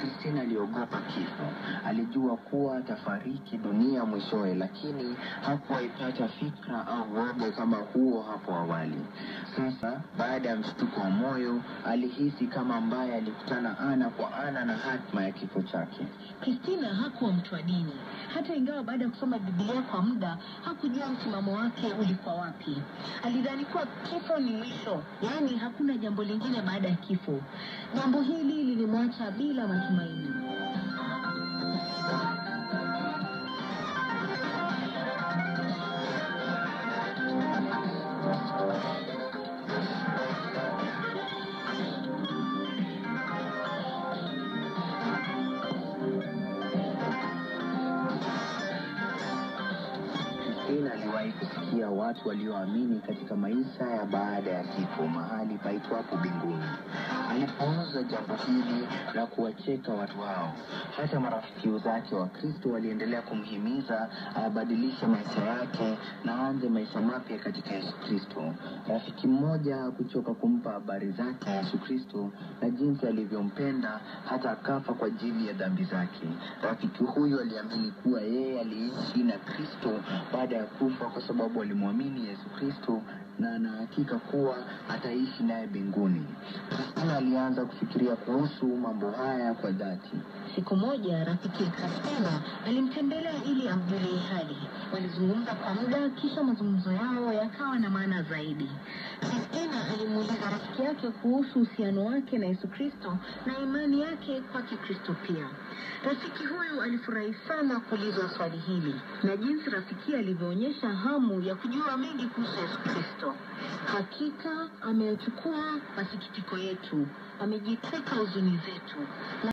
Christina aliogopa kifo. Alijua kuwa atafariki dunia mwishowe, lakini hakuwaipata fikra au woga kama huo hapo awali. Sasa baada ya mshtuko wa moyo, alihisi kama ambaye alikutana ana kwa ana na hatma ya kifo chake. Kristina hakuwa mtu wa dini, hata ingawa baada ya kusoma Biblia kwa muda hakujua msimamo wake ulikuwa wapi. Alidhani kuwa kifo ni mwisho, yaani hakuna jambo lingine baada ya kifo. Jambo hili lilimwacha bila matumaini. Christina aliwahi kusikia watu walioamini katika maisha ya baada ya kifo mahali paitwapo mbinguni. Alipuuza jambo hili na kuwacheka watu hao. Hata marafiki zake wa Kristo waliendelea kumhimiza abadilishe maisha yake na aanze maisha mapya katika Yesu Kristo. Rafiki mmoja hakuchoka kumpa habari zake Yesu Kristo na jinsi alivyompenda hata akafa kwa ajili ya dhambi zake. Rafiki huyu aliamini kuwa yeye aliishi na Kristo baada ya kufa kwa sababu alimwamini Yesu Kristo na anahakika kuwa ataishi naye mbinguni. Kristina alianza kufikiria kuhusu mambo haya kwa dhati. Siku moja rafiki Kristina alimtembelea ili amjulie hali. Walizungumza kwa muda, kisha mazungumzo yao yakawa na maana zaidi. Kristina alimuuliza rafiki yake kuhusu uhusiano wake na Yesu Kristo na imani yake kwake Kristo pia. Rafiki huyu alifurahi sana kuulizwa swali hili na jinsi rafiki alivyoonyesha hamu ya kujua mengi kuhusu Yesu Kristo. Hakika amechukua masikitiko yetu, amejitwika huzuni zetu